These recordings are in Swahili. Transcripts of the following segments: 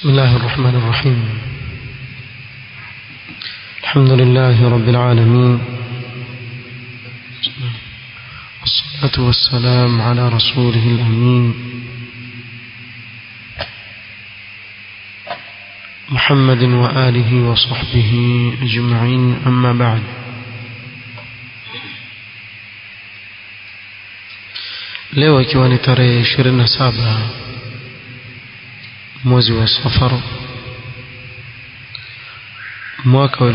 بسم الله الرحمن الرحيم الحمد لله رب العالمين والصلاة والسلام على رسوله الأمين محمد وآله وصحبه أجمعين أما بعد leo ikiwa ni tarehe 27 mwezi wa safar mwaka wa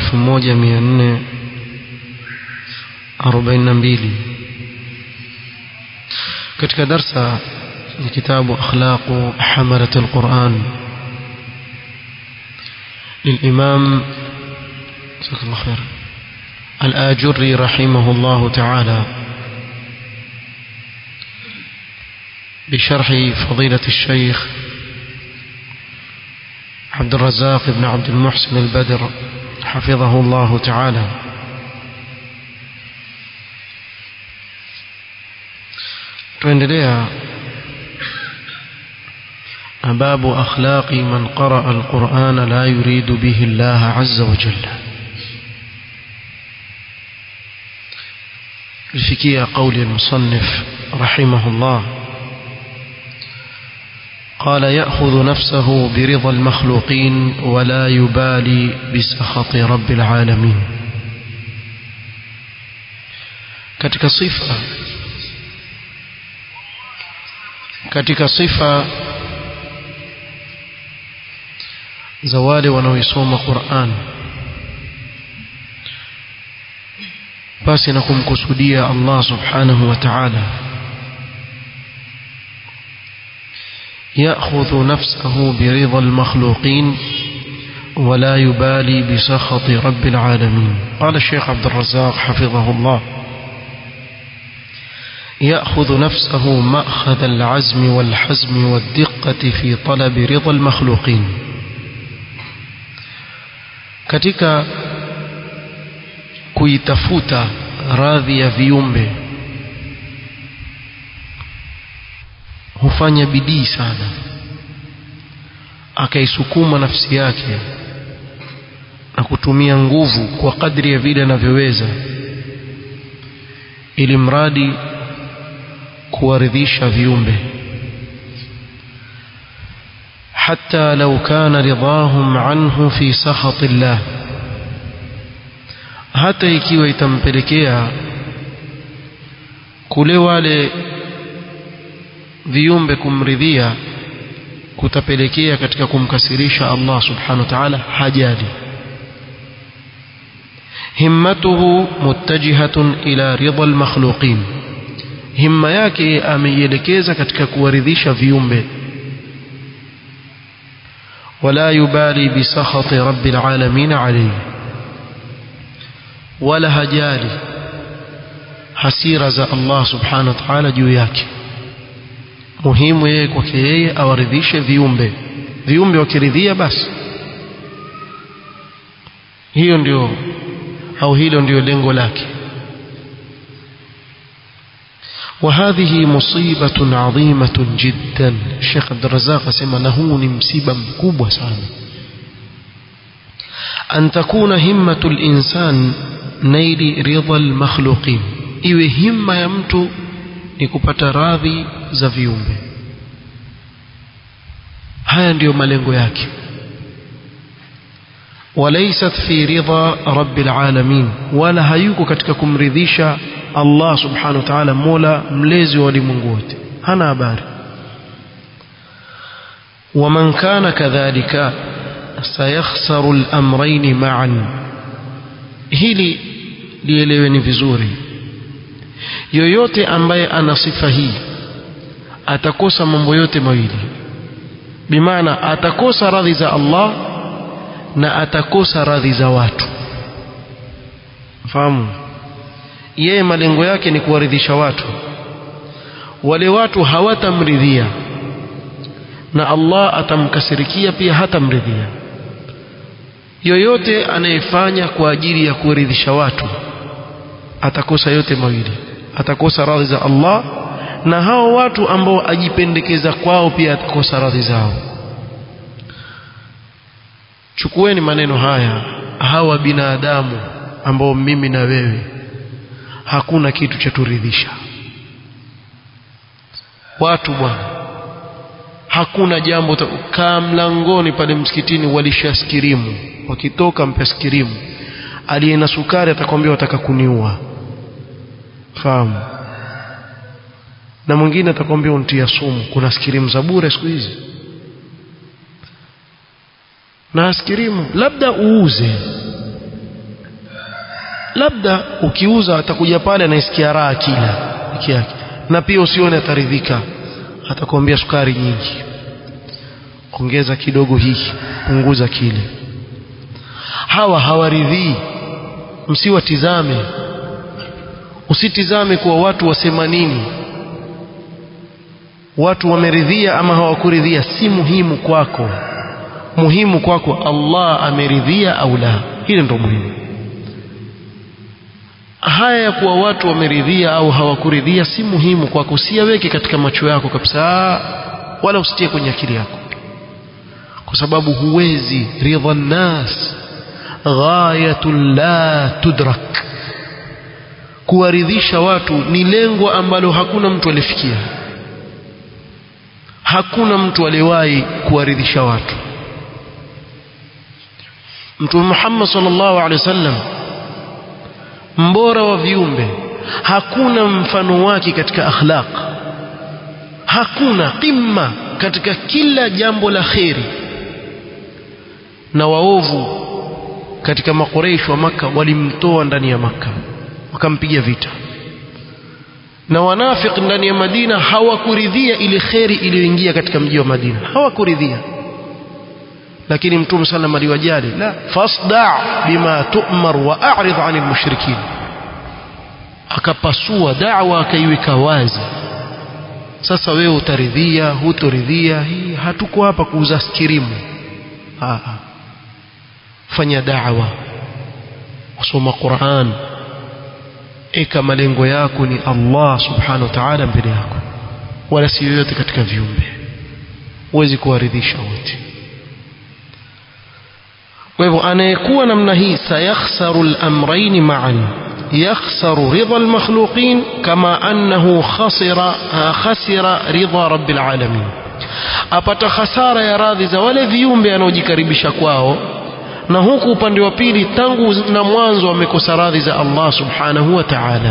1442 katika darsa ya kitabu akhlaqu hamalat alquran للإمام جزاك الله خير الآجري رحمه الله تعالى بشرح فضيلة الشيخ عبد الرزاق بن عبد المحسن البدر حفظه الله تعالى tuendelea باب أخلاق من قرأ القرآن لا يريد به الله عز وجل الفكية قول المصنف رحمه الله قال يأخذ نفسه برضا المخلوقين ولا يبالي بسخط رب العالمين katika sifa katika sifa za wale wanaoisoma Qur'an basi na kumkusudia Allah subhanahu wa ta'ala يأخذ نفسه برضا المخلوقين ولا يبالي بسخط رب العالمين قال الشيخ عبد الرزاق حفظه الله يأخذ نفسه مأخذ العزم والحزم والدقة في طلب رضا المخلوقين katika kuitafuta radhi ya viumbe hufanya bidii sana akaisukuma nafsi yake na kutumia nguvu kwa kadri ya vile anavyoweza ili mradi kuwaridhisha viumbe حتى لو كان رضاهم عنه في سخط الله hata ikiwa itampelekea kule wale viumbe kumridhia kutapelekea katika kumkasirisha Allah subhanahu wa ta'ala hajali himmatuhu muttajihatun ila ridha almakhluqin himma yake ameielekeza katika kuwaridhisha viumbe ولا يبالي بسخط رب العالمين عليه ولا هجالي hasira za Allah subhanahu wa ta'ala juu yake muhimu yeye kwake yeye awaridhishe viumbe viumbe wakiridhia basi hiyo ndio au hilo ndio lengo lake وهذه مصيبة عظيمة جدا الشيخ عبد الرزاق سمى نهون مصيبة مكوبة سانا أن تكون همة الإنسان نيل رضا المخلوقين iwe himma ya mtu ni kupata radhi za viumbe haya ndiyo malengo yake walaysat fi ridha rabbil alamin wala hayuko katika kumridhisha Allah subhanahu wa ta'ala mola mlezi wa ulimwengu wote hana habari ومن كان كذلك سيخسر الأمرين معا hili lieleweni vizuri yoyote ambaye ana sifa hii atakosa mambo yote mawili bimaana atakosa radhi za Allah na atakosa radhi za watu fahamu yeye malengo yake ni kuwaridhisha watu wale watu hawatamridhia na Allah atamkasirikia pia hatamridhia yoyote anayefanya kwa ajili ya kuridhisha watu atakosa yote mawili atakosa radhi za Allah na hao watu ambao ajipendekeza kwao pia atakosa radhi zao chukueni maneno haya hawa binadamu ambao mimi na wewe hakuna kitu cha turidhisha watu bwana hakuna jambo kaa mlangoni pale msikitini walishaskirimu wakitoka mpe skirimu aliye na sukari atakwambia wataka kuniua fahamu na mwingine atakwambia untia sumu kuna skirimu za bure siku hizi na askirimu labda uuze labda ukiuza atakuja pale anaisikia raha kila peke yake na pia usione ataridhika atakwambia sukari nyingi ongeza kidogo hiki punguza kile hawa hawaridhii msiwatizame usitizame kuwa watu wasema nini watu wameridhia ama hawakuridhia si muhimu kwako muhimu kwako Allah ameridhia au la hilo ndio muhimu haya ya kuwa watu wameridhia au hawakuridhia si muhimu kwako usiyaweke katika macho yako kabisa wala usitie kwenye akili yako kwa sababu huwezi ridha nnas ghayatun la tudrak kuwaridhisha watu ni lengo ambalo hakuna mtu alifikia hakuna mtu aliyewahi kuwaridhisha watu Mtume Muhammad sallallahu alaihi wasallam mbora wa viumbe hakuna mfano wake katika akhlaq hakuna qimma katika kila jambo la kheri na waovu katika makoreish wa maka walimtoa ndani ya maka wakampiga vita na wanafiki ndani ya Madina hawakuridhia ile kheri iliyoingia katika mji wa Madina hawakuridhia lakini mtume sallam aliwajali la fasda bima tu'mar wa a'rid 'anil mushrikin akapasua da'wa akaiweka wazi sasa wewe utaridhia hutoridhia hii hatuko hapa kuuza skirimu ah fanya da'wa usoma Qur'an eka malengo yako ni Allah subhanahu wa ta'ala mbele yako wala si yoyote katika viumbe huwezi kuwaridhisha wote kwa hivyo anayekuwa namna hii sayakhsaru al-amrayn ma'an yakhsaru ridha al-makhluqin kama annahu khasira khasira ridha rabbil alamin apata hasara ya radhi za wale viumbe anaojikaribisha kwao na huku upande wa pili tangu na mwanzo amekosa radhi za Allah subhanahu wa ta'ala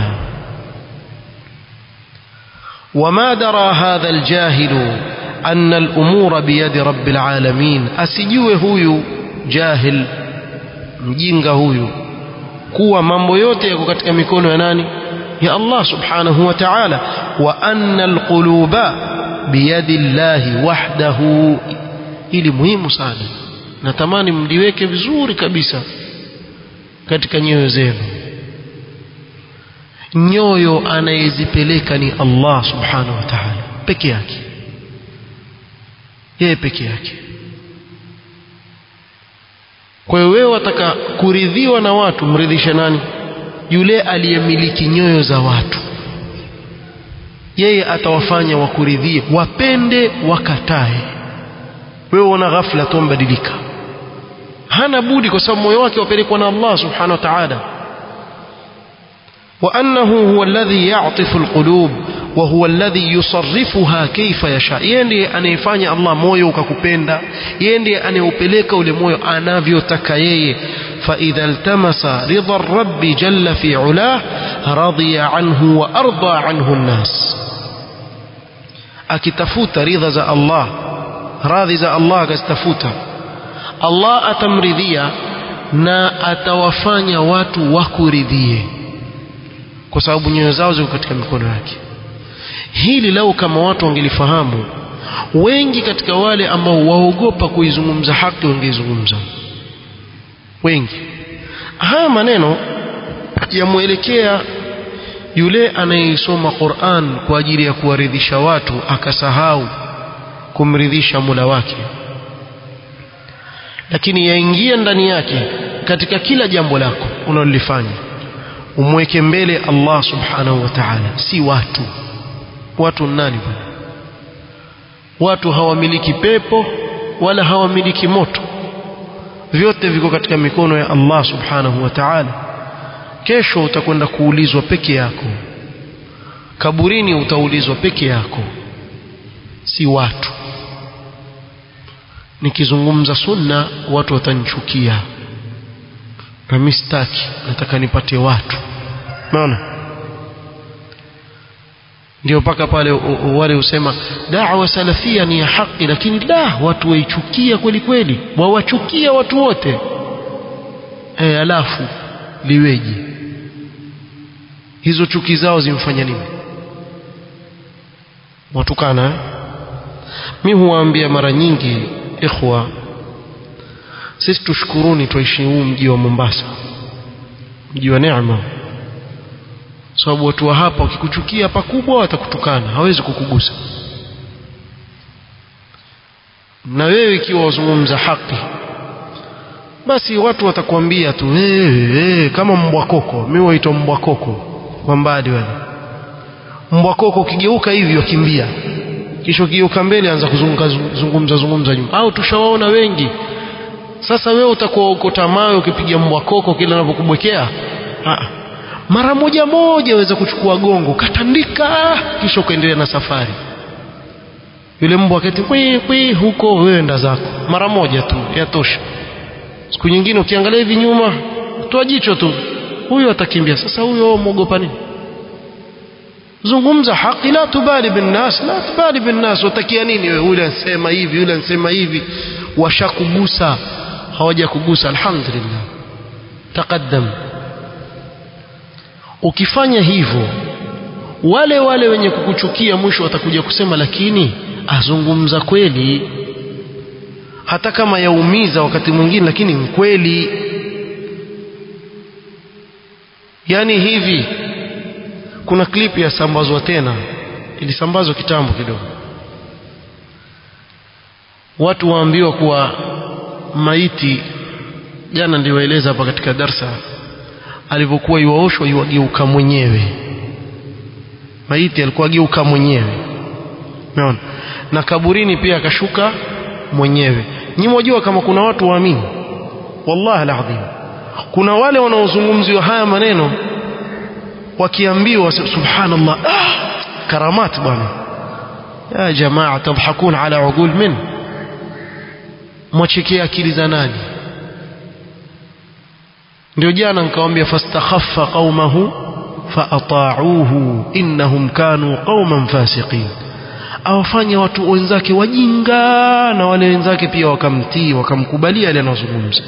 وما درى هذا الجاهل أن الأمور بيد رب العالمين أسجوه هويو jahil mjinga huyu kuwa mambo yote yako katika mikono ya nani ya Allah subhanahu wa ta'ala wa anna alquluba biyadi llahi wahdahu ili muhimu sana natamani mliweke vizuri kabisa katika nyoyo zenu nyoyo anayezipeleka ni Allah subhanahu wa ta'ala peke yake yeye peke yake kwa hiyo wewe wataka kuridhiwa na watu mridhishe nani yule aliyemiliki nyoyo za watu yeye atawafanya wakuridhie wapende wakatae wewe una ghafla tu mbadilika hana budi kwa sababu moyo wake wapelekwa na Allah subhanahu wa ta'ala وأنه هو الذي يعطف القلوب وهو الذي يصرفها كيف يشاء yeye ndiye anayefanya Allah moyo ukakupenda yeye ndiye anayeupeleka ule moyo anavyotaka yeye فإذا التمس رضا الرب جل في علاه رضي عنه وأرضى عنه الناس akitafuta ridha za Allah radhi za Allah akazitafuta Allah atamridhia na atawafanya watu wakuridhie kwa sababu nyoyo zao ziko katika mikono yake hili lau kama watu wangelifahamu wengi katika wale ambao waogopa kuizungumza haki wangeizungumza wengi haya maneno yamwelekea yule anayeisoma Qur'an kwa ajili ya kuwaridhisha watu akasahau kumridhisha Mola wake lakini yaingia ndani yake katika kila jambo lako unalolifanya umweke mbele Allah subhanahu wa ta'ala si watu watu nani bwana watu hawamiliki pepo wala hawamiliki moto vyote viko katika mikono ya Allah subhanahu wa ta'ala kesho utakwenda kuulizwa peke yako kaburini utaulizwa peke yako si watu nikizungumza sunna watu watanichukia na mimi sitaki nataka nipate watu unaona ndio mpaka pale wale husema da'wa salafia ni ya haki lakini da watu waichukia kweli kweli wawachukia watu wote e, alafu liweje hizo chuki zao zimfanya nini watukana eh? mi huwaambia mara nyingi ikhwa sisi tushukuruni tuishi huu mji wa Mombasa mji wa neema sababu watu wa hapa wakikuchukia pakubwa watakutukana hawezi kukugusa na wewe ikiwa wazungumza haki basi watu watakwambia tu hey, hey, kama mbwa koko mimi waitwa mbwa koko kwa mbali wale mbwa koko ukigeuka hivi wakimbia kisha ukigeuka mbele anza kuzunguka zungumza zungumza nyuma au tushawaona wengi sasa wewe utakuwa uko mawe ukipiga mbwa koko kila anapokubwekea mara moja moja waweza kuchukua gongo katandika kisha ukaendelea na safari yule mbwa aketi kwi kwi huko wewe enda zako mara moja tu yatosha siku nyingine ukiangalia hivi nyuma toa jicho tu huyo atakimbia sasa huyo mwogopa nini zungumza haki la tubali bin nas la tubali bin nas utakia nini wewe yule ansema hivi yule ansema hivi washakugusa hawajakugusa alhamdulillah taqaddam ukifanya hivyo wale wale wenye kukuchukia mwisho watakuja kusema lakini azungumza kweli hata kama yaumiza wakati mwingine lakini mkweli yani hivi kuna klipu ya sambazwa tena ilisambazwa kitambo kidogo watu waambiwa kuwa maiti jana niliwaeleza hapa katika darsa alivyokuwa iwaoshwa iwageuka mwenyewe maiti alikuwa ageuka mwenyewe umeona na kaburini pia akashuka mwenyewe nyinyi mwajua kama kuna watu waamini wallahi alazim kuna wale wanaozungumziwa haya maneno wakiambiwa subhanallah ah, karamat bwana ya jamaa tadhakun ala uqul min mwachekea akili za nani ndio jana nikamwambia fastakhaffa qaumahu faata'uhu innahum kanu qauman fasiqin awafanya watu wenzake wajinga na wale wenzake pia wakamtii wakamkubalia yale anayozungumza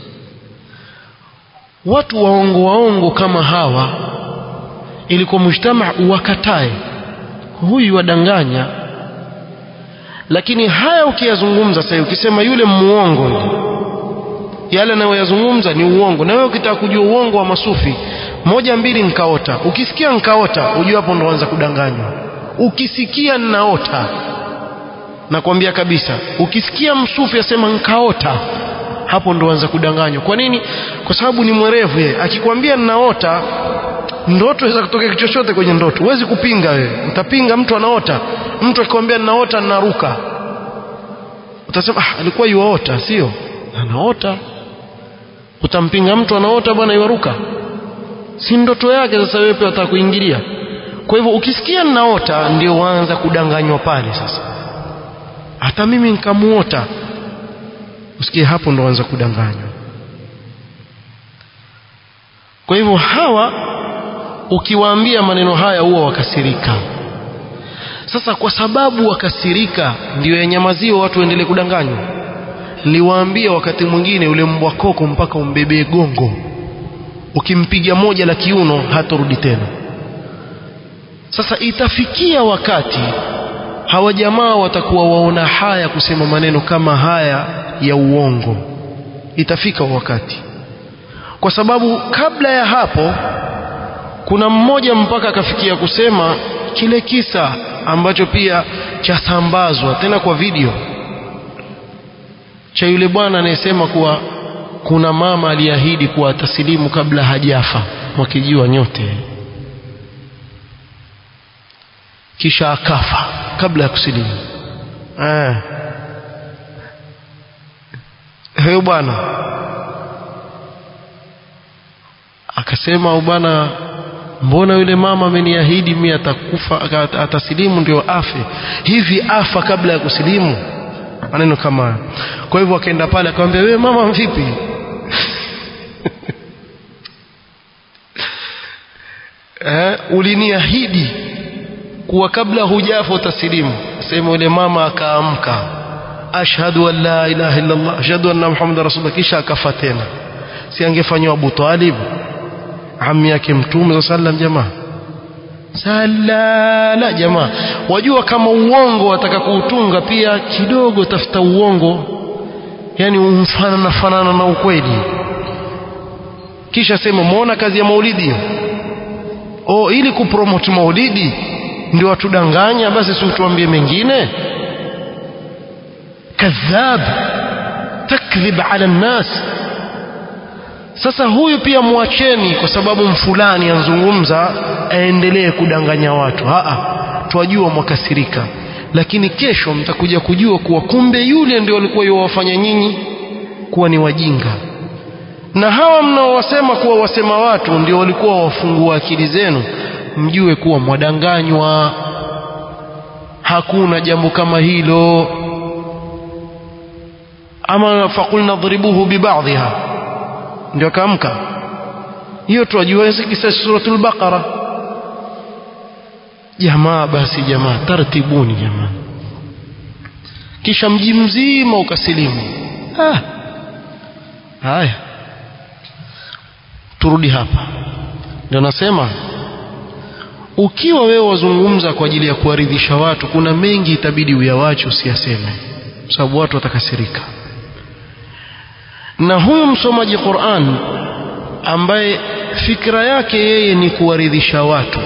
watu waongo waongo kama hawa ilikuwa mujtama uwakatae huyu wadanganya lakini haya ukiyazungumza sasa ukisema yule muongo yale anayoyazungumza ni uongo na wewe ukitaka kujua uongo wa masufi moja mbili nkaota ukisikia nkaota ujue hapo ndo anza kudanganywa ukisikia nnaota nakwambia kabisa ukisikia msufi asema nkaota hapo ndo anza kudanganywa kwa nini kwa sababu ni mwerevu yeye akikwambia nnaota ndoto inaweza kutokea chochote kwenye ndoto huwezi kupinga wewe utapinga mtu anaota mtu akikwambia ninaota ninaruka utasema ah, alikuwa yuaota sio anaota utampinga mtu anaota bwana yuaruka si ndoto yake sasa wewe pia wataka kuingilia kwa hivyo ukisikia ninaota ndio waanza kudanganywa pale sasa hata mimi nikamuota usikie hapo ndo waanza kudanganywa kwa hivyo hawa ukiwaambia maneno haya huwa wakasirika sasa kwa sababu wakasirika ndio yanyamaziwa watu waendelee kudanganywa niliwaambia wakati mwingine ule mbwa koko mpaka umbebee gongo ukimpiga moja la kiuno hatorudi tena sasa itafikia wakati hawa jamaa watakuwa waona haya kusema maneno kama haya ya uongo itafika wakati kwa sababu kabla ya hapo kuna mmoja mpaka akafikia kusema kile kisa ambacho pia chasambazwa tena kwa video cha yule bwana anayesema kuwa kuna mama aliahidi kuwa atasilimu kabla hajafa mwakijua nyote kisha akafa kabla ya kusilimu ah. huyo bwana akasema au bwana mbona yule mama ameniahidi mimi atakufa atasilimu ndio afe hivi afa kabla ya kusilimu maneno kama hayo kwa hivyo akaenda pale akamwambia wewe mama vipi eh, uliniahidi kuwa kabla hujafa utasilimu sema yule mama akaamka ashhadu an la ilaha illa Allah ashhadu anna muhammadar rasulullah kisha akafa tena si angefanywa Abu Talib ammi yake mtume sallam jamaa salala jamaa wajua kama uongo wataka kuutunga pia kidogo tafuta uongo yani umfanana fanana na ukweli kisha sema muona kazi ya maulidi oh ili kupromote maulidi ndio watudanganya basi si utuambie mengine kadhab takdhib ala nnas sasa huyu pia mwacheni kwa sababu mfulani anzungumza aendelee kudanganya watu aa twajua mwakasirika lakini kesho mtakuja kujua kuwa kumbe yule ndio alikuwa yuwafanya nyinyi kuwa ni wajinga na hawa mnaowasema kuwa wasema watu ndio walikuwa wafungua akili zenu mjue kuwa mwadanganywa hakuna jambo kama hilo ama faqulna dhribuhu bibadhiha ndio kaamka hiyo tuwajua kisa suratul baqara jamaa basi jamaa tartibuni jamaa kisha mji mzima ukasilimu ah haya turudi hapa ndio nasema ukiwa wewe wazungumza kwa ajili ya kuwaridhisha watu kuna mengi itabidi uyawache usiyaseme kwa sababu watu watakasirika na huyu msomaji Qur'an ambaye fikra yake yeye ni kuwaridhisha watu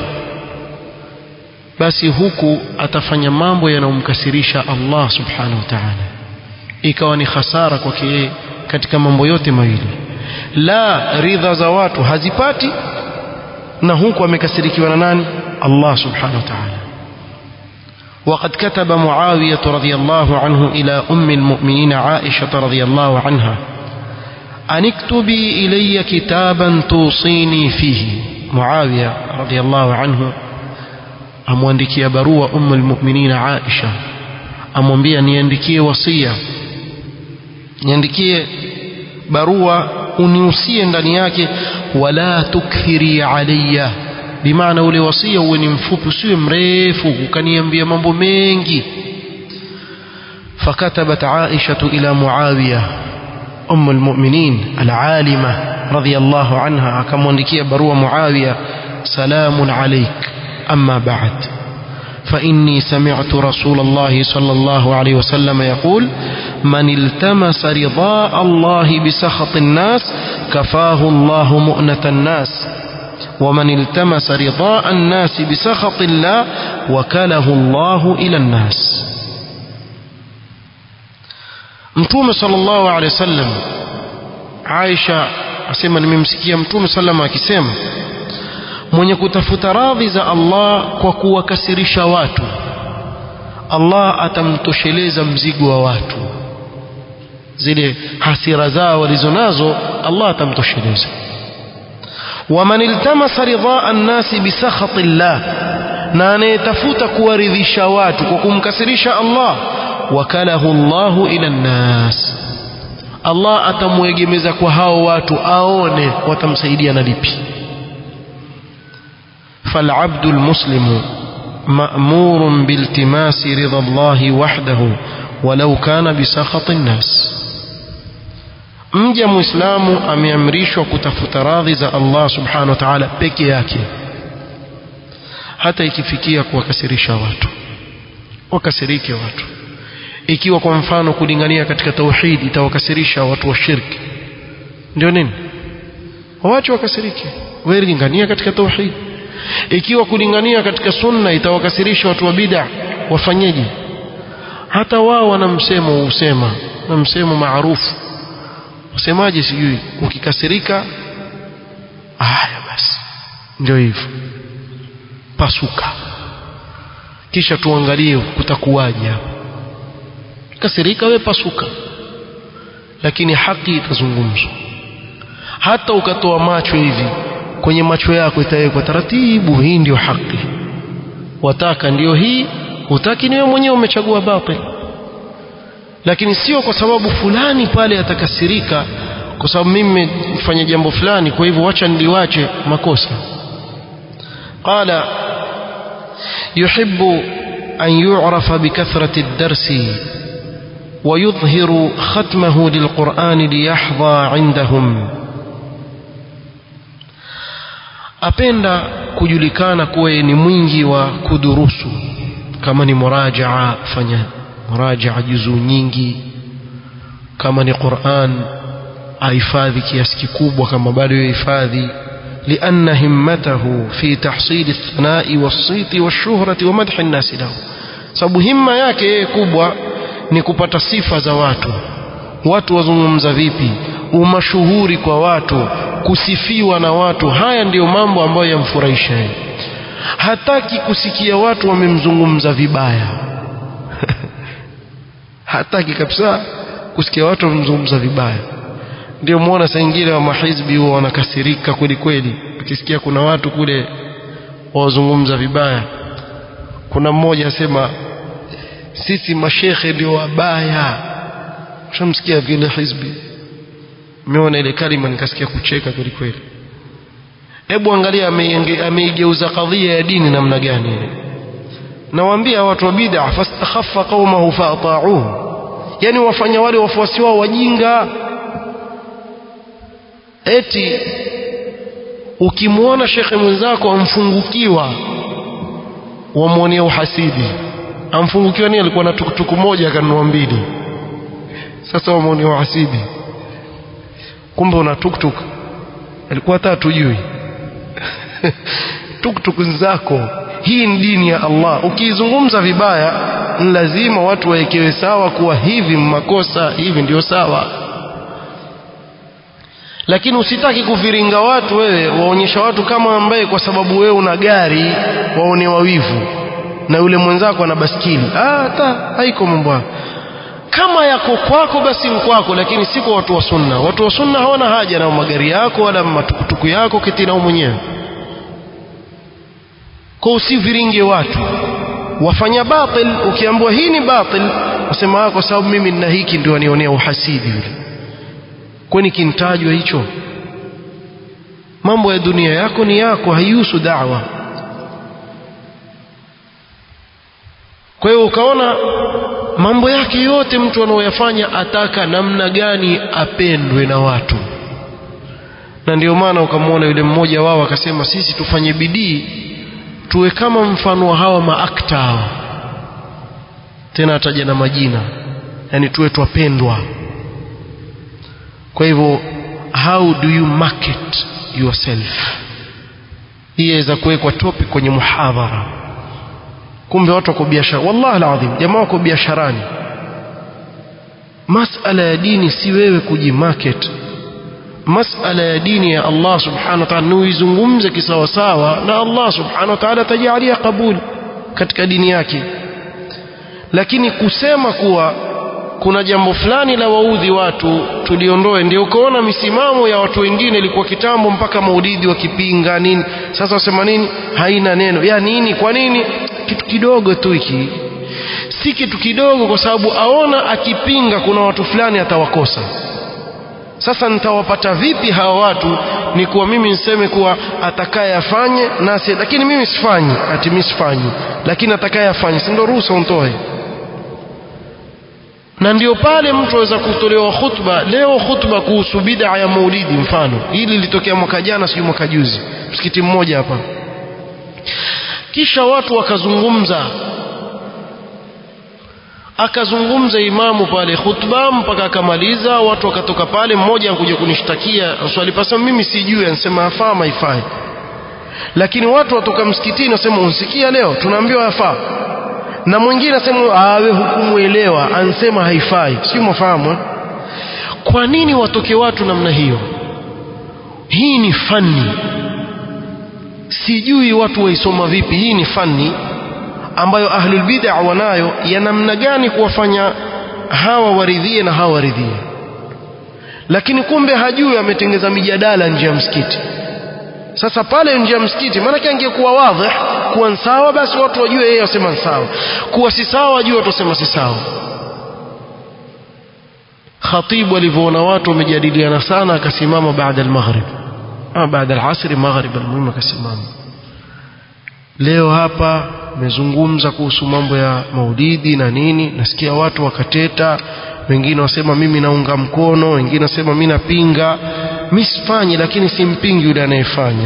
basi huku atafanya mambo yanayomkasirisha Allah subhanahu wa ta'ala ikawa ni hasara kwake yeye katika mambo yote mawili la ridha za watu hazipati na huku amekasirikiwa na nani Allah subhanahu wa ta'ala وقد كتب معاوية رضي الله عنه إلى أم المؤمنين عائشة رضي الله عنها أن اكتبي إلي كتابا توصيني فيه معاوية رضي الله عنه amwandikia barua ummu almu'minina Aisha amwambia niandikie wasia niandikie barua uniusie ndani yake wala tukthiri alayya bimaana ule wasia uwe ni mfupi usiwe mrefu ukaniambia mambo mengi فكتبت عائشة إلى معاوية أم المؤمنين العالمة رضي الله عنها كم وندكي بروا معاوية سلام عليك أما بعد فإني سمعت رسول الله صلى الله عليه وسلم يقول من التمس رضاء الله بسخط الناس كفاه الله مؤنة الناس ومن التمس رضاء الناس بسخط الله وكله الله إلى الناس mtume sallallahu alaihi wasallam Aisha asema nimemsikia mtume sallallahu akisema mwenye kutafuta radhi za Allah kwa kuwakasirisha watu Allah atamtosheleza mzigo wa watu zile hasira zao walizonazo Allah atamtosheleza waman iltamasa ridhaa an-nasi bisakhati Allah na anayetafuta kuwaridhisha watu kwa kumkasirisha Allah wakalahu Allahu ila nnas Allah atamwegemeza kwa hao watu aone watamsaidia na lipi فالعبد المسلم مأمور بالتماس رضا الله وحده ولو كان بسخط الناس mja muislamu ameamrishwa kutafuta radhi za Allah subhanahu wa ta'ala peke yake hata ikifikia kuwakasirisha watu wakasirike watu ikiwa kwa mfano kulingania katika tauhid itawakasirisha watu wa shirki ndio nini waache wakasirike wewe lingania katika tauhid ikiwa kulingania katika sunna itawakasirisha watu wa bid'a wafanyeje hata wao wana msemo usema na msemo maarufu usemaje sijui ukikasirika haya basi ndio hivyo pasuka kisha tuangalie kutakuwaje hapo kasirika we pasuka lakini haki itazungumzwa hata ukatoa macho hivi kwenye macho yako itawekwa taratibu hii ndiyo haki wataka ndiyo hii hutaki ni wewe mwenyewe umechagua batil lakini sio kwa sababu fulani pale atakasirika kwa sababu mimi nimefanya jambo fulani kwa hivyo wacha niliwache makosa qala yuhibbu an yu'rafa bikathrati ad-darsi ويظهر ختمه للقرآن ليحظى عندهم apenda kujulikana kuwa ni mwingi wa kudurusu kama ni murajaa fanya murajaa juzuu nyingi kama ni Qur'an ahifadhi kiasi kikubwa kama bado yahifadhi لأن همته في تحصيل الثناء والصيت والشهرة ومدح الناس له sababu himma yake yeye kubwa ni kupata sifa za watu watu wazungumza vipi umashuhuri kwa watu kusifiwa na watu haya ndiyo mambo ambayo yamfurahisha yeye hataki kusikia watu wamemzungumza vibaya hataki kabisa kusikia watu wamemzungumza vibaya ndio muona saa ingine wa mahizbi huwa wanakasirika kweli kweli ukisikia kuna watu kule wazungumza vibaya kuna mmoja asema sisi mashekhe ndio wabaya shamsikia vile hizbi meona ile kalima nikasikia kucheka kweli kweli hebu angalia ameigeuza kadhia ya dini namna gani nawaambia watu wa bid'a fastakhaffa qaumahu faata'uhu yani wafanya wale wafuasi wao wajinga eti ukimwona shekhe mwenzako amfungukiwa wamwonea uhasidi amfungukiwa ni alikuwa na tukutuku moja akanunua mbili sasa wamwonea uhasidi kumbe una tuktuk alikuwa hata hatujui tuktuk zako hii ni dini ya Allah ukiizungumza vibaya ni lazima watu wawekewe sawa kuwa hivi makosa hivi ndio sawa lakini usitaki kuviringa watu wewe waonyesha watu kama ambaye kwa sababu wewe una gari waone wawivu na yule mwenzako ana baskili ah hata haiko mambo kama yako kwako basi kwako lakini si kwa watu wa sunna watu wa sunna hawana haja na magari yako wala matukutuku yako kiti nao mwenyewe kwa usiviringe watu wafanya batil ukiambiwa hii ni batil usema kwa sababu mimi nina hiki ndio anionea uhasidi yule kwani kintajwa hicho mambo ya dunia yako ni yako haihusu da'wa kwa hiyo ukaona mambo yake yote mtu anaoyafanya ataka namna gani apendwe na watu na ndio maana ukamwona yule mmoja wao akasema sisi tufanye bidii tuwe kama mfano wa hawa maakta hawa tena ataja na majina yani tuwe twapendwa kwa hivyo how do you market yourself hii yaweza kuwekwa topic kwenye muhadhara kumbe watu wako biashara wallahi alazim jamaa wako biasharani masala ya dini si wewe kujimarket masala ya dini ya Allah subhanahu wa ta'ala nuizungumze kisawasawa na Allah subhanahu wa ta'ala atajalia kabuli katika dini yake lakini kusema kuwa kuna jambo fulani la waudhi watu tuliondoe ndio ukaona misimamo ya watu wengine ilikuwa kitambo mpaka maulidi wakipinga nini sasa wasema nini haina neno ya nini kwa nini kitu kidogo tu hiki si kitu kidogo kwa sababu aona akipinga kuna watu fulani atawakosa sasa nitawapata vipi hawa watu ni kuwa mimi niseme kuwa atakaye afanye nasi lakini mimi sifanyi ati mimi sifanyi lakini atakaye afanye si ndio ruhusa untoe na ndio pale mtu aweza kutolewa khutba leo khutba kuhusu bid'a ya maulidi mfano hili lilitokea mwaka jana sijui mwaka juzi msikiti mmoja hapa kisha watu wakazungumza akazungumza imamu pale khutba mpaka akamaliza watu wakatoka pale mmoja anakuja kunishtakia swali pasa mimi sijui anasema afaa maifai lakini watu watoka msikitini wasema unsikia leo tunaambiwa yafaa na mwingine asema awe hukumuelewa ansema haifai si mwafahamu kwa nini watoke watu namna hiyo hii ni fani sijui watu waisoma vipi hii ni fani ambayo ahlul bid'a wanayo ya namna gani kuwafanya hawa waridhie na hawa waridhie lakini kumbe hajui ametengeza mijadala nje ya msikiti sasa pale nje ya msikiti maanake angekuwa wadhi kuwa sawa basi watu wajue yeye wasema sawa kuwa si sawa wajue watu wasema si sawa khatibu alivyoona watu wamejadiliana sana akasimama baada al-maghrib ama baada al-asri maghrib almuhimu akasimama leo hapa mezungumza kuhusu mambo ya maulidi na nini nasikia watu wakateta wengine wasema mimi naunga mkono wengine wasema mimi napinga mimi sifanyi lakini simpingi yule anayefanya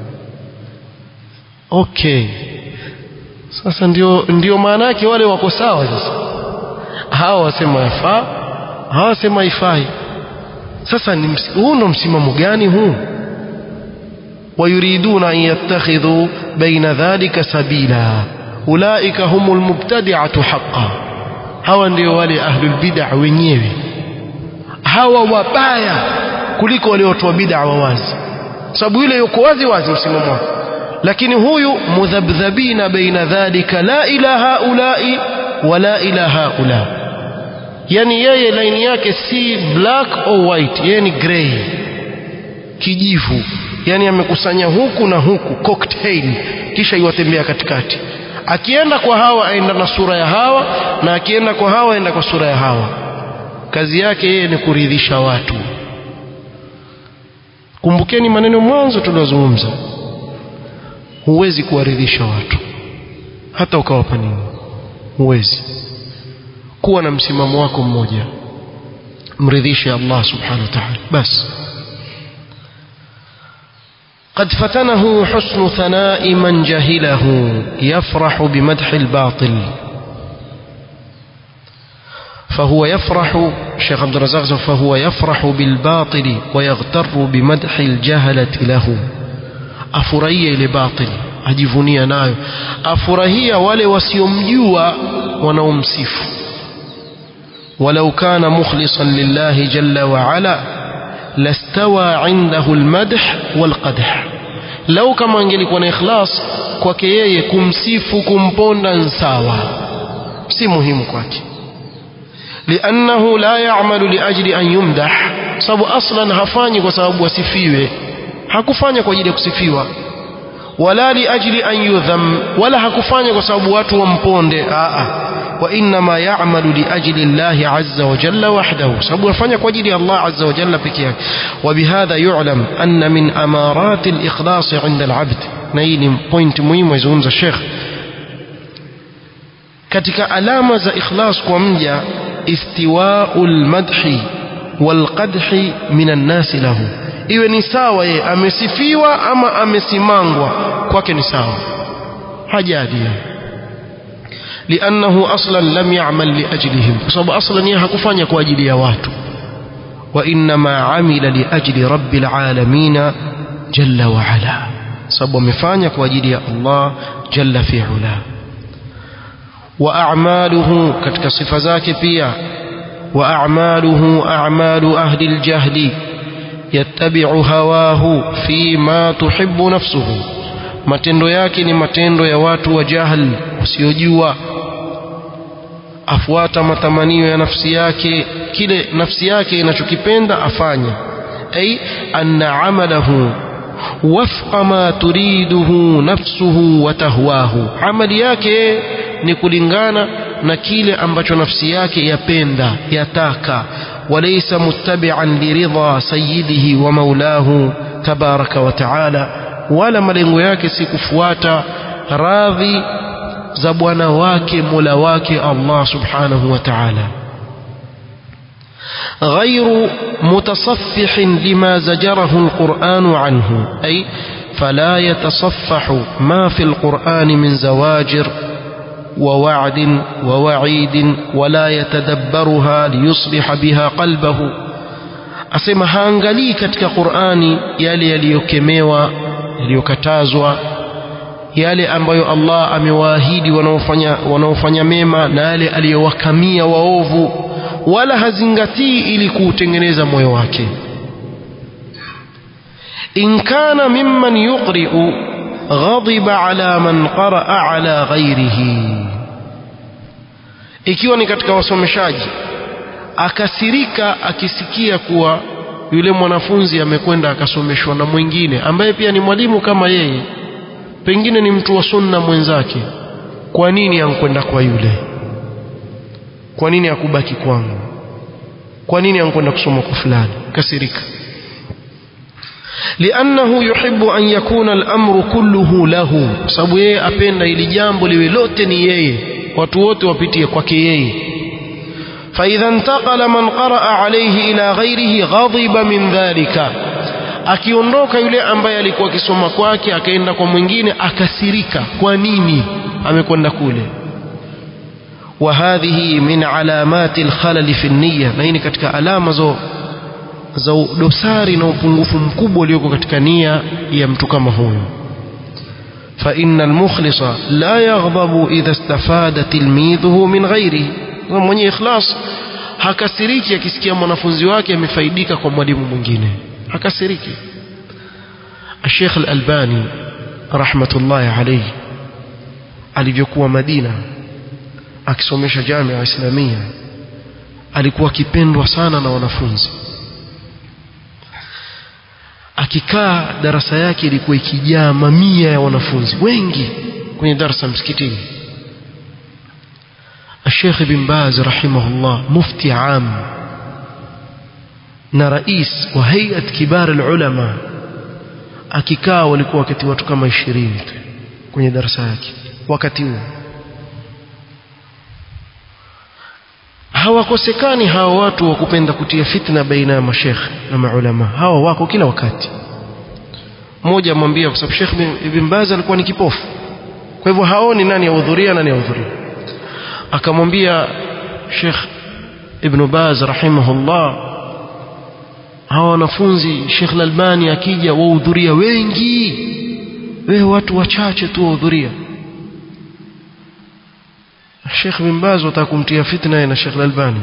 okay sasa ndio ndio maana yake wale wako sawa sasa hawa wasema yafaa hawa wasema ifai sasa ni huu ndo msimamo gani huu ويريدون أن يتخذوا بين ذلك سبيلا أولئك هم المبتدعة حقا hawa ndio wale ahlul bid'a wenyewe hawa wabaya kuliko wale watu wa bid'a wa wazi sababu yule yuko wazi wazi msimamo wake lakini huyu mudhabdhabina baina dhalika la ila haulai wala ila haula yani yeye laini yake si black or white yeye ni grey kijivu yani amekusanya huku na huku cocktail kisha iwatembea katikati akienda kwa hawa aenda na sura ya hawa na akienda kwa hawa aenda kwa sura ya hawa kazi yake yeye ni kuridhisha watu kumbukeni maneno mwanzo tuliozungumza huwezi kuwaridhisha watu hata ukawapa nini huwezi kuwa na msimamo wako mmoja mridhishe Allah subhanahu wa ta'ala basi قد فتنه حسن ثناء من جهله يفرح بمدح الباطل فهو يفرح شيخ عبد الرزاق فهو يفرح بالباطل ويغتر بمدح الجهلة له أفرهي لباطل ajivunia nayo afurahia wale wasiomjua wanaomsifu walau kana mukhlisan lillahi jalla wa ala lastawa indahu almadh walqadh lau kama angelikuwa na ikhlas kwake yeye kumsifu kumponda nsawa si muhimu kwake liannahu la ya'malu liajli an yumdah sababu aslan hafanyi kwa sababu asifiwe hakufanya kwa ajili ya kusifiwa wala liajli an yudham wala hakufanya kwa sababu watu wamponde a wa inma ya'malu liajli Allah azza wa jalla wahdahu sababu afanya kwa ajili ya Allah azza wa jalla pekee yake wa bihadha yu'lam anna min amarat al-ikhlas 'inda al-'abd na hii ni point muhimu izungumza Sheikh katika alama za ikhlas kwa mja istiwa'ul madhi wal qadhi min an-nas lahu iwe ni sawa yeye amesifiwa ama amesimangwa kwake ni sawa hajali لأنه أصلا لم يعمل لأجلهم فصاب أصلا يحكفان يكو أجل يوات وإنما عمل لأجل رب العالمين جل وعلا صاب مفان يكو أجل الله جل في علا وأعماله كتك صفة ذاك بيا وأعماله أعمال أهل الجهل يتبع هواه فيما تحب نفسه matendo yake ni matendo ya watu wa jahal wasiojua afuata matamanio ya nafsi yake kile nafsi yake inachokipenda afanye ay anna amalahu wafqa ma turiduhu nafsuhu wa tahwahu amali yake ni kulingana na kile ambacho nafsi yake yapenda yataka وليس متبعا لرضا سيده ومولاه تبارك وتعالى wala malengo yake si kufuata radhi za bwana wake mola wake Allah subhanahu wa ta'ala غير متصفح لما زجره القرآن عنه أي فلا يتصفح ما في القرآن من زواجر ووعد ووعيد ولا يتدبرها ليصلح بها قلبه asema haangalii katika Qur'ani yale yaliyokemewa yaliyokatazwa yale ambayo Allah amewaahidi wanaofanya wanaofanya mema na yale aliyowakamia waovu wala hazingatii ili kuutengeneza moyo wake in kana mimman yuqri'u ghadiba ala man qara'a ala ghairihi ikiwa ni katika wasomeshaji akasirika akisikia kuwa yule mwanafunzi amekwenda akasomeshwa na mwingine ambaye pia ni mwalimu kama yeye pengine ni mtu wa sunna mwenzake kwa nini ankwenda kwa yule kwa nini akubaki kwangu kwa nini ankwenda kusoma kwa fulani kasirika liannahu yuhibbu an yakuna al-amru kulluhu lahu sababu yeye apenda ili jambo liwe lote ni yeye watu wote wapitie kwake yeye فإذا انتقل من قرأ عليه إلى غيره غضب من ذلك akiondoka yule ambaye alikuwa akisoma kwake akaenda kwa mwingine akasirika kwa nini amekwenda kule wa hadhihi min alamati alkhalal fi niyya na hii ni katika alama za za dosari na upungufu mkubwa ulioko katika nia ya mtu kama huyo fa inna almukhlisa la yaghdabu idha istafada tilmidhuhu min ghairihi mwenye ikhlas hakasiriki akisikia mwanafunzi wake amefaidika kwa mwalimu mwingine hakasiriki Sheikh Al-Albani rahmatullahi alayhi alivyokuwa Madina akisomesha Jamia Islamia alikuwa akipendwa sana na wanafunzi akikaa darasa yake ilikuwa ikijaa mamia ya wanafunzi wengi kwenye darasa msikitini الشيخ بن باز رحمه الله مفتي عام na rais wa hayat kibar ulama akikaa walikuwa wakati watu kama 20 kwenye darasa yake wakati huo hawakosekani hawa watu wa kupenda kutia fitna baina ya mashekhe na maulama hawa wako kila wakati mmoja amwambia kwa sababu Sheikh Ibn Baz alikuwa ni kipofu kwa hivyo haoni nani ahudhuria nani ahudhuria akamwambia Sheikh Ibn Baz rahimahullah hawa wanafunzi Sheikh Al-Albani akija wahudhuria wengi wewe watu wachache tu wahudhuria Sheikh Ibn Baz watakumtia fitna na Sheikh Al-Albani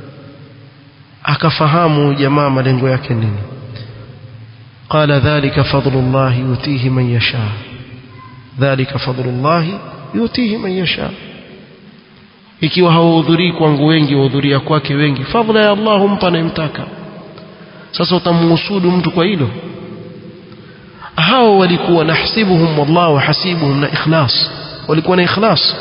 akafahamu jamaa malengo yake nini قال ذلك فضل الله يؤتيه من يشاء ذلك فضل الله يؤتيه من يشاء ikiwa hawahudhurii kwangu wengi wahudhuria kwake wengi fadhila ya Allah humpa anayemtaka sasa utamhusudu mtu kwa hilo hao walikuwa nahsibuhum wallahu hasibuhum na ikhlas walikuwa na ikhlas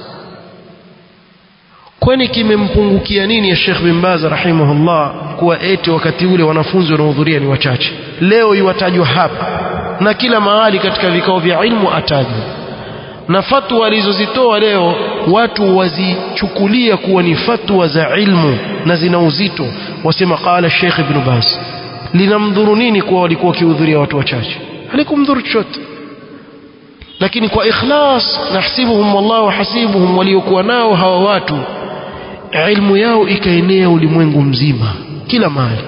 kwani kimempungukia nini ya Sheikh bin Baz rahimahullah kuwa eti wakati ule wanafunzi wanaohudhuria ni wachache leo iwatajwa hapa na kila mahali katika vikao vya ilmu atajwa na fatwa alizozitoa leo watu wazichukulia kuwa ni fatwa za ilmu na zina uzito wasema qala Sheikh Ibn Baz linamdhuru nini kuwa walikuwa wakihudhuria watu wachache halikumdhuru chochote lakini kwa ikhlas nahsibuhum wallahu hasibuhum waliokuwa nao hawa watu ilmu yao ikaenea ulimwengu mzima kila mahali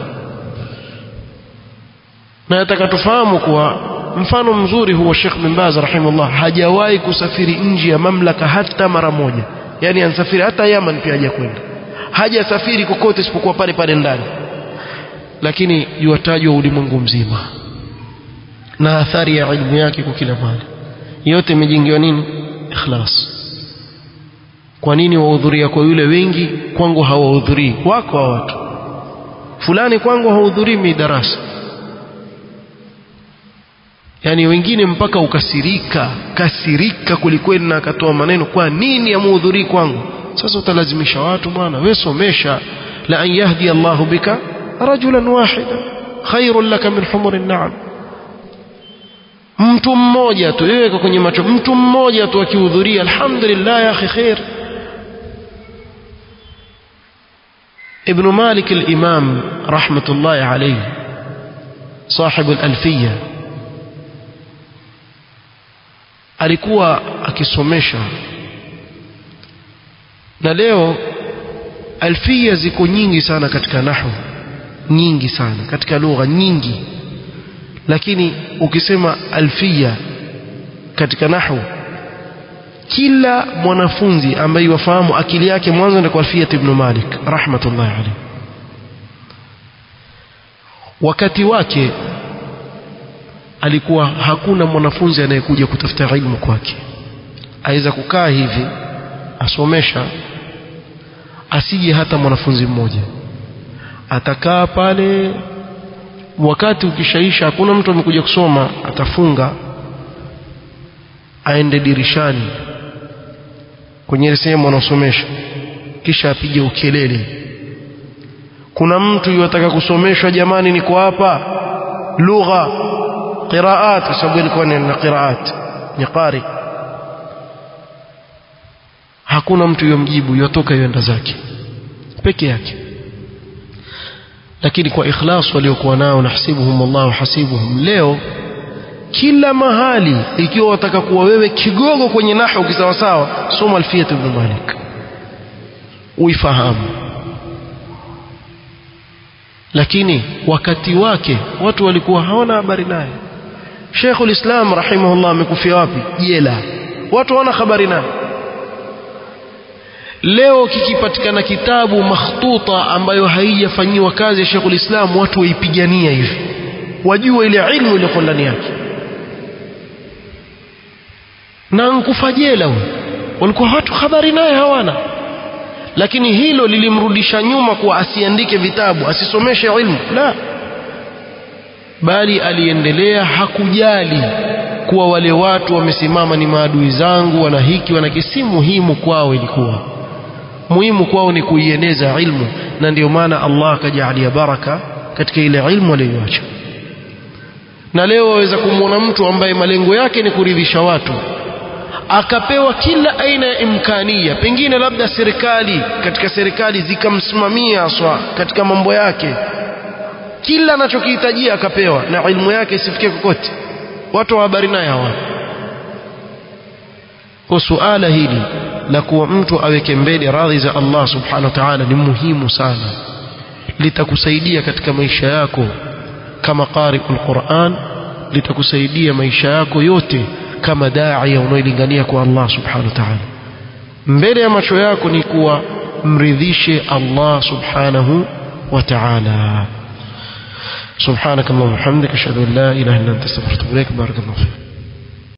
na nataka tufahamu kuwa mfano mzuri huo Sheikh bin Baz rahimahullah hajawahi kusafiri nje ya mamlaka hata mara moja yani ansafiri hata Yaman pia hajakwenda hajasafiri kokote isipokuwa pale pale ndani lakini yuwatajwa ulimwengu mzima na athari ya ilmu yake kwa kila mahali yote imejengewa nini ikhlas kwa nini wahudhuria kwa yule wengi kwangu hawahudhurii wako wa watu fulani kwangu hahudhurii mi darasa yani wengine mpaka ukasirika kasirika kulikweli na akatoa maneno kwa nini amuhudhurii kwangu sasa utalazimisha watu bwana wewe somesha la an yahdi Allahu bika rajulan wahida khairun laka min humuri na'am mtu mmoja tu iweka kwenye macho mtu mmoja tu akihudhuria alhamdulillah ya akhi khair ابن مالك الإمام رحمة الله عليه صاحب الألفية alikuwa akisomesha na leo alfia ziko nyingi sana katika nahwu nyingi sana katika lugha nyingi lakini ukisema alfia katika nahwu kila mwanafunzi ambaye wafahamu akili yake mwanzo ndio kwa alfia ibn Malik rahmatullahi alayhi wakati wake alikuwa hakuna mwanafunzi anayekuja kutafuta ilmu kwake aweza kukaa hivi asomesha asije hata mwanafunzi mmoja atakaa pale wakati ukishaisha hakuna mtu amekuja kusoma atafunga aende dirishani kwenye ile sehemu anaosomesha kisha apige ukelele kuna mtu yataka kusomeshwa jamani niko hapa lugha qiraat kwa sababu ilikuwa ni na qiraat ni qari hakuna mtu yomjibu yotoka yoenda zake peke yake lakini kwa ikhlas waliokuwa nao nahsibuhum Allahu hasibuhum leo kila mahali ikiwa wataka kuwa wewe kigogo kwenye nahwu kisawasawa soma alfiyat ibn malik uifahamu lakini wakati wake watu walikuwa hawana habari naye Sheikhul Islam rahimahullah amekufia wapi jela watu hawana habari naye leo kikipatikana kitabu makhtuta ambayo haijafanyiwa kazi ya Sheikhul Islam watu waipigania hivi wajua ile ilmu iliyo ndani yake na nkufa jela huyo walikuwa watu habari naye hawana lakini hilo lilimrudisha nyuma kuwa asiandike vitabu asisomeshe ilmu la bali aliendelea hakujali kuwa wale watu wamesimama ni maadui zangu wana hiki wana kisi muhimu kwao ilikuwa muhimu kwao ni kuieneza ilmu na ndio maana Allah akajalia baraka katika ile ilmu aliyoacha na leo waweza kumwona mtu ambaye malengo yake ni kuridhisha watu akapewa kila aina ya imkania pengine labda serikali katika serikali zikamsimamia aswa katika mambo yake kila anachokihitajia akapewa na ilmu yake isifikie kokote watu wa habari naye hawana kwa suala hili la kuwa mtu aweke mbele radhi za Allah subhanahu wa ta'ala ni muhimu sana litakusaidia katika maisha yako kama qari'ul Qur'an litakusaidia maisha yako yote kama daia unaolingania kwa Allah subhanahu wa ta'ala mbele ya macho yako ni kuwa mridhishe Allah subhanahu wa ta'ala سبحانك اللهم وبحمدك اشهد ان لا اله الا انت استغفرك واتوب اليك بارك الله فيك